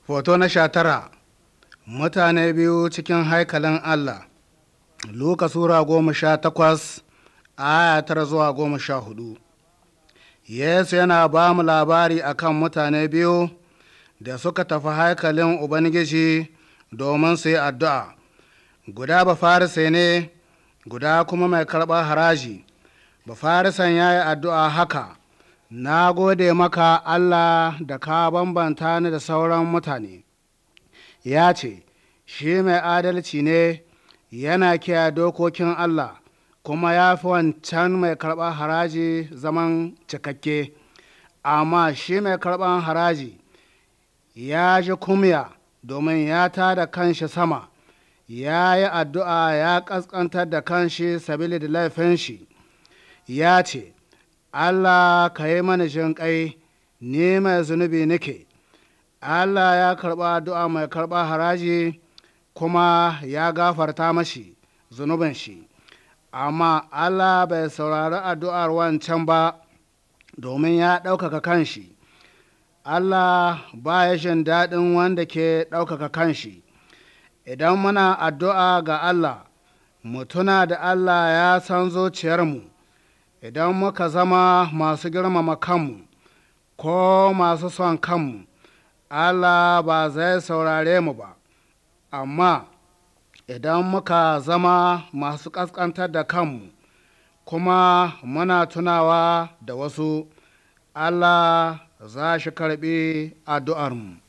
Foto na sha tara Mutane biyu cikin haikalin Allah Luka Sura goma sha takwas aya tara zuwa goma sha hudu Yesu yana ba mu labari akan mutane biyu da suka tafi haikalin Ubangiji domin su yi addu'a. Guda ba farisai ne, guda kuma mai karɓar haraji. Ba farisan ya yi addu'a haka, Na gode maka Allah da ka bambanta ni da sauran mutane. Ya ce, Shi mai adalci ne, yana kiyaye dokokin Allah, kuma ya fi wancan mai karɓar haraji zaman cikakke. Amma shi mai karɓar haraji ya ji kumya domin ya tada kanshi sama, ya yi addu'a ya ƙasƙantar da kanshi sabili da laifin shi, ya ce, Allah ka yi mana jinƙai, ni mai zunubi nake. Allah ya karɓa addu'a mai karɓa haraji kuma ya gafarta mashi zunubin shi, amma Allah bai saurari addu'ar wancan ba domin ya ɗaukaka kanshi. Allah ba ya jin daɗin wanda ke ɗaukaka kanshi. Idan muna addu'a ga Allah, mu tuna da Allah ya san zuciyarmu. idan muka zama masu girmama kanmu ko masu son kanmu Allah ba zai saurare mu ba amma idan muka zama masu ƙasƙantar da kanmu kuma muna tunawa da wasu Allah za shi karɓi addu'armu